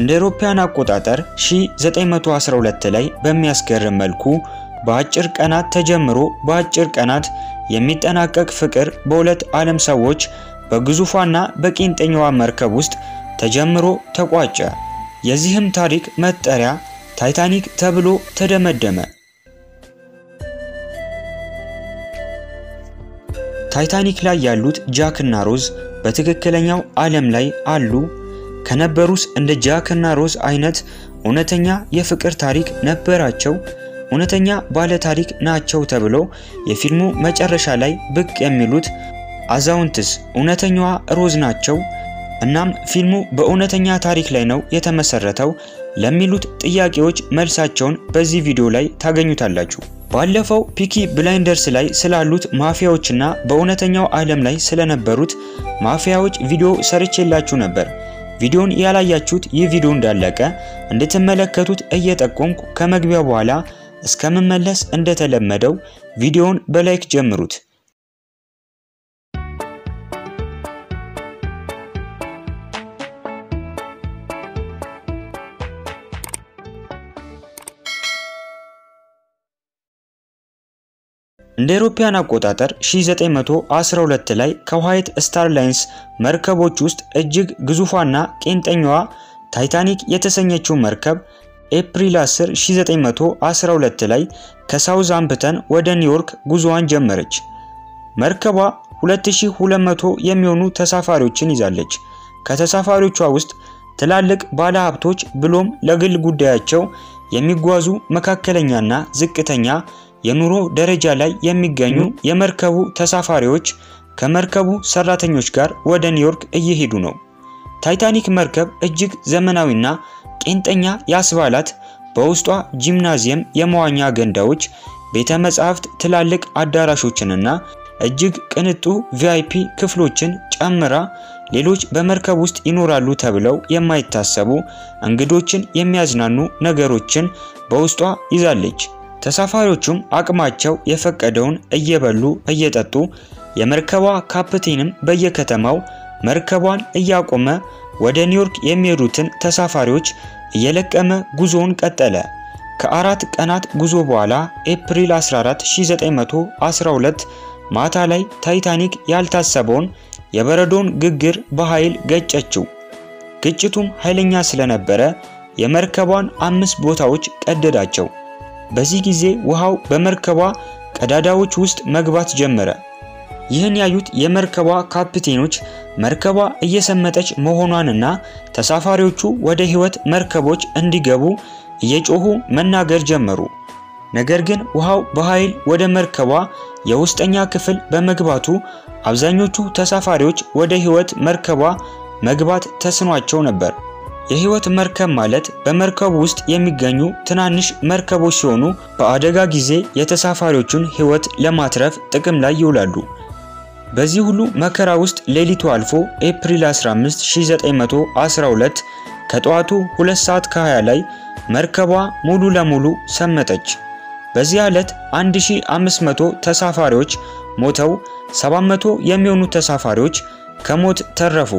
እንደ አውሮፓውያን አቆጣጠር 1912 ላይ በሚያስገርም መልኩ በአጭር ቀናት ተጀምሮ በአጭር ቀናት የሚጠናቀቅ ፍቅር በሁለት ዓለም ሰዎች በግዙፏና በቄንጠኛዋ መርከብ ውስጥ ተጀምሮ ተቋጨ። የዚህም ታሪክ መጠሪያ ታይታኒክ ተብሎ ተደመደመ። ታይታኒክ ላይ ያሉት ጃክ እና ሮዝ በትክክለኛው ዓለም ላይ አሉ? ከነበሩስ እንደ ጃክ እና ሮዝ አይነት እውነተኛ የፍቅር ታሪክ ነበራቸው? እውነተኛ ባለ ታሪክ ናቸው ተብሎ የፊልሙ መጨረሻ ላይ ብቅ የሚሉት አዛውንትስ እውነተኛዋ ሮዝ ናቸው? እናም ፊልሙ በእውነተኛ ታሪክ ላይ ነው የተመሰረተው ለሚሉት ጥያቄዎች መልሳቸውን በዚህ ቪዲዮ ላይ ታገኙታላችሁ። ባለፈው ፒኪ ብላይንደርስ ላይ ስላሉት ማፊያዎችና በእውነተኛው ዓለም ላይ ስለነበሩት ማፊያዎች ቪዲዮ ሰርቼላችሁ ነበር። ቪዲዮን ያላያችሁት ይህ ቪዲዮ እንዳለቀ እንድትመለከቱት እየጠቆምኩ ከመግቢያው በኋላ እስከምመለስ እንደተለመደው ቪዲዮውን በላይክ ጀምሩት። እንደ አውሮፓውያን አቆጣጠር 1912 ላይ ከዋይት ስታር ላይንስ መርከቦች ውስጥ እጅግ ግዙፏና ቄንጠኛዋ ታይታኒክ የተሰኘችው መርከብ ኤፕሪል 10 1912 ላይ ከሳውዝሃምፕተን ወደ ኒውዮርክ ጉዞዋን ጀመረች። መርከቧ 2200 የሚሆኑ ተሳፋሪዎችን ይዛለች። ከተሳፋሪዎቿ ውስጥ ትላልቅ ባለሀብቶች ብሎም ለግል ጉዳያቸው የሚጓዙ መካከለኛና ዝቅተኛ የኑሮ ደረጃ ላይ የሚገኙ የመርከቡ ተሳፋሪዎች ከመርከቡ ሰራተኞች ጋር ወደ ኒውዮርክ እየሄዱ ነው። ታይታኒክ መርከብ እጅግ ዘመናዊና ቄንጠኛ ያስባላት በውስጧ ጂምናዚየም፣ የመዋኛ ገንዳዎች፣ ቤተ መጻሕፍት፣ ትላልቅ አዳራሾችንና እጅግ ቅንጡ ቪአይፒ ክፍሎችን ጨምራ ሌሎች በመርከብ ውስጥ ይኖራሉ ተብለው የማይታሰቡ እንግዶችን የሚያዝናኑ ነገሮችን በውስጧ ይዛለች። ተሳፋሪዎቹም አቅማቸው የፈቀደውን እየበሉ እየጠጡ የመርከቧ ካፕቴንም በየከተማው መርከቧን እያቆመ ወደ ኒውዮርክ የሚሄዱትን ተሳፋሪዎች እየለቀመ ጉዞውን ቀጠለ። ከአራት ቀናት ጉዞ በኋላ ኤፕሪል 14 1912 ማታ ላይ ታይታኒክ ያልታሰበውን የበረዶን ግግር በኃይል ገጨችው። ግጭቱም ኃይለኛ ስለነበረ የመርከቧን አምስት ቦታዎች ቀደዳቸው። በዚህ ጊዜ ውሃው በመርከቧ ቀዳዳዎች ውስጥ መግባት ጀመረ። ይህን ያዩት የመርከቧ ካፕቴኖች መርከቧ እየሰመጠች መሆኗንና ተሳፋሪዎቹ ወደ ሕይወት መርከቦች እንዲገቡ እየጮሁ መናገር ጀመሩ። ነገር ግን ውሃው በኃይል ወደ መርከቧ የውስጠኛ ክፍል በመግባቱ አብዛኞቹ ተሳፋሪዎች ወደ ሕይወት መርከቧ መግባት ተስኗቸው ነበር። የህይወት መርከብ ማለት በመርከቡ ውስጥ የሚገኙ ትናንሽ መርከቦች ሲሆኑ በአደጋ ጊዜ የተሳፋሪዎቹን ህይወት ለማትረፍ ጥቅም ላይ ይውላሉ። በዚህ ሁሉ መከራ ውስጥ ሌሊቱ አልፎ ኤፕሪል 15 1912 ከጠዋቱ 2 ሰዓት ከ20 ላይ መርከቧ ሙሉ ለሙሉ ሰመጠች። በዚህ ዕለት 1500 ተሳፋሪዎች ሞተው 700 የሚሆኑ ተሳፋሪዎች ከሞት ተረፉ።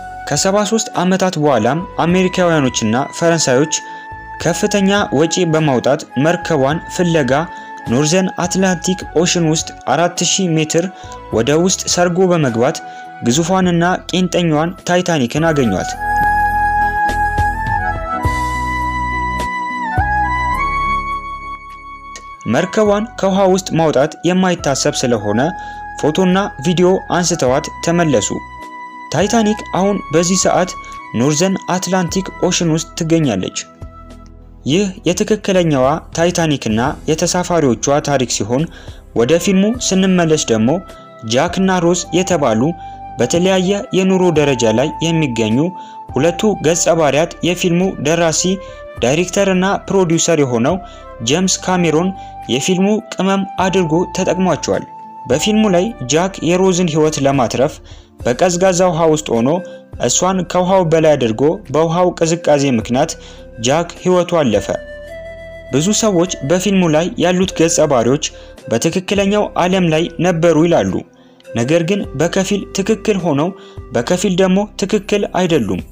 ከ73 ዓመታት በኋላም አሜሪካውያኖችና ፈረንሳዮች ከፍተኛ ወጪ በማውጣት መርከቧን ፍለጋ ኖርዘርን አትላንቲክ ኦሽን ውስጥ 4000 ሜትር ወደ ውስጥ ሰርጎ በመግባት ግዙፏንና ቄንጠኛዋን ታይታኒክን አገኟት። መርከቧን ከውሃ ውስጥ ማውጣት የማይታሰብ ስለሆነ ፎቶና ቪዲዮ አንስተዋት ተመለሱ። ታይታኒክ አሁን በዚህ ሰዓት ኖርዘርን አትላንቲክ ኦሽን ውስጥ ትገኛለች። ይህ የትክክለኛዋ ታይታኒክና የተሳፋሪዎቿ ታሪክ ሲሆን ወደ ፊልሙ ስንመለስ ደግሞ ጃክና ሮዝ የተባሉ በተለያየ የኑሮ ደረጃ ላይ የሚገኙ ሁለቱ ገጸ ባህሪያት የፊልሙ ደራሲ ዳይሬክተር እና ፕሮዲውሰር የሆነው ጄምስ ካሜሮን የፊልሙ ቅመም አድርጎ ተጠቅሟቸዋል። በፊልሙ ላይ ጃክ የሮዝን ሕይወት ለማትረፍ በቀዝቃዛ ውሃ ውስጥ ሆኖ እሷን ከውሃው በላይ አድርጎ በውሃው ቅዝቃዜ ምክንያት ጃክ ሕይወቱ አለፈ። ብዙ ሰዎች በፊልሙ ላይ ያሉት ገጸ ባህሪዎች በትክክለኛው ዓለም ላይ ነበሩ ይላሉ። ነገር ግን በከፊል ትክክል ሆነው በከፊል ደግሞ ትክክል አይደሉም።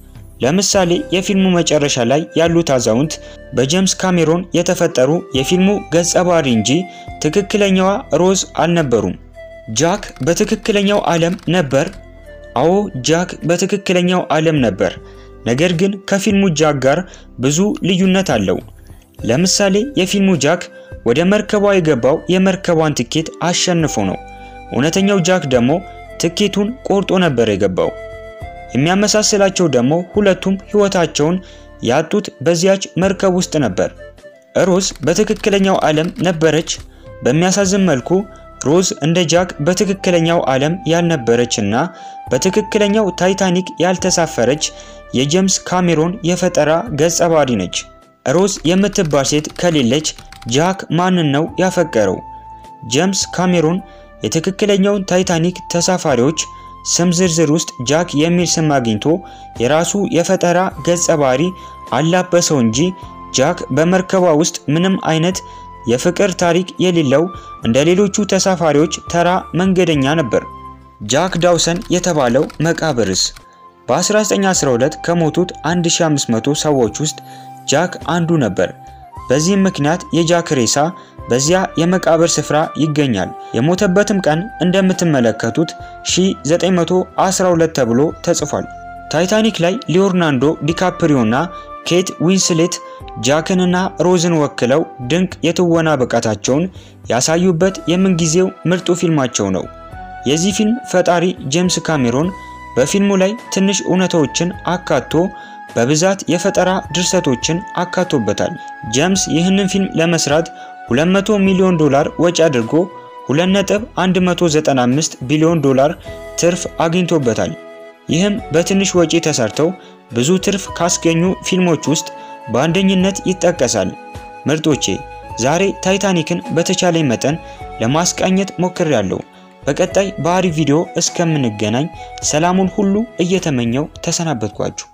ለምሳሌ የፊልሙ መጨረሻ ላይ ያሉት አዛውንት በጄምስ ካሜሮን የተፈጠሩ የፊልሙ ገጸ ባህሪ እንጂ ትክክለኛዋ ሮዝ አልነበሩም። ጃክ በትክክለኛው ዓለም ነበር። አዎ ጃክ በትክክለኛው ዓለም ነበር። ነገር ግን ከፊልሙ ጃክ ጋር ብዙ ልዩነት አለው። ለምሳሌ የፊልሙ ጃክ ወደ መርከቧ የገባው የመርከቧን ትኬት አሸንፎ ነው። እውነተኛው ጃክ ደግሞ ትኬቱን ቆርጦ ነበር የገባው። የሚያመሳስላቸው ደግሞ ሁለቱም ሕይወታቸውን ያጡት በዚያች መርከብ ውስጥ ነበር። ሮዝ በትክክለኛው ዓለም ነበረች። በሚያሳዝን መልኩ ሮዝ እንደ ጃክ በትክክለኛው ዓለም ያልነበረች እና በትክክለኛው ታይታኒክ ያልተሳፈረች የጄምስ ካሜሮን የፈጠራ ገጸ ባህሪ ነች። ሮዝ የምትባል ሴት ከሌለች ጃክ ማንን ነው ያፈቀረው? ጄምስ ካሜሮን የትክክለኛውን ታይታኒክ ተሳፋሪዎች ስም ዝርዝር ውስጥ ጃክ የሚል ስም አግኝቶ የራሱ የፈጠራ ገጸ ባህሪ አላበሰው እንጂ ጃክ በመርከቧ ውስጥ ምንም አይነት የፍቅር ታሪክ የሌለው እንደ ሌሎቹ ተሳፋሪዎች ተራ መንገደኛ ነበር። ጃክ ዳውሰን የተባለው መቃብርስ? በ1912 ከሞቱት 1500 ሰዎች ውስጥ ጃክ አንዱ ነበር። በዚህም ምክንያት የጃክ ሬሳ በዚያ የመቃብር ስፍራ ይገኛል። የሞተበትም ቀን እንደምትመለከቱት 1912 ተብሎ ተጽፏል። ታይታኒክ ላይ ሊዮናርዶ ዲካፕሪዮና ኬት ዊንስሌት ጃክንና ሮዝን ወክለው ድንቅ የትወና ብቃታቸውን ያሳዩበት የምንጊዜው ምርጡ ፊልማቸው ነው። የዚህ ፊልም ፈጣሪ ጄምስ ካሜሮን በፊልሙ ላይ ትንሽ እውነታዎችን አካቶ በብዛት የፈጠራ ድርሰቶችን አካቶበታል። ጄምስ ይህንን ፊልም ለመስራት 200 ሚሊዮን ዶላር ወጪ አድርጎ 2.195 ቢሊዮን ዶላር ትርፍ አግኝቶበታል። ይህም በትንሽ ወጪ ተሰርተው ብዙ ትርፍ ካስገኙ ፊልሞች ውስጥ በአንደኝነት ይጠቀሳል። ምርጦቼ ዛሬ ታይታኒክን በተቻለኝ መጠን ለማስቃኘት ሞክሬያለሁ። በቀጣይ በአሪፍ ቪዲዮ እስከምንገናኝ ሰላሙን ሁሉ እየተመኘው ተሰናበትኳችሁ።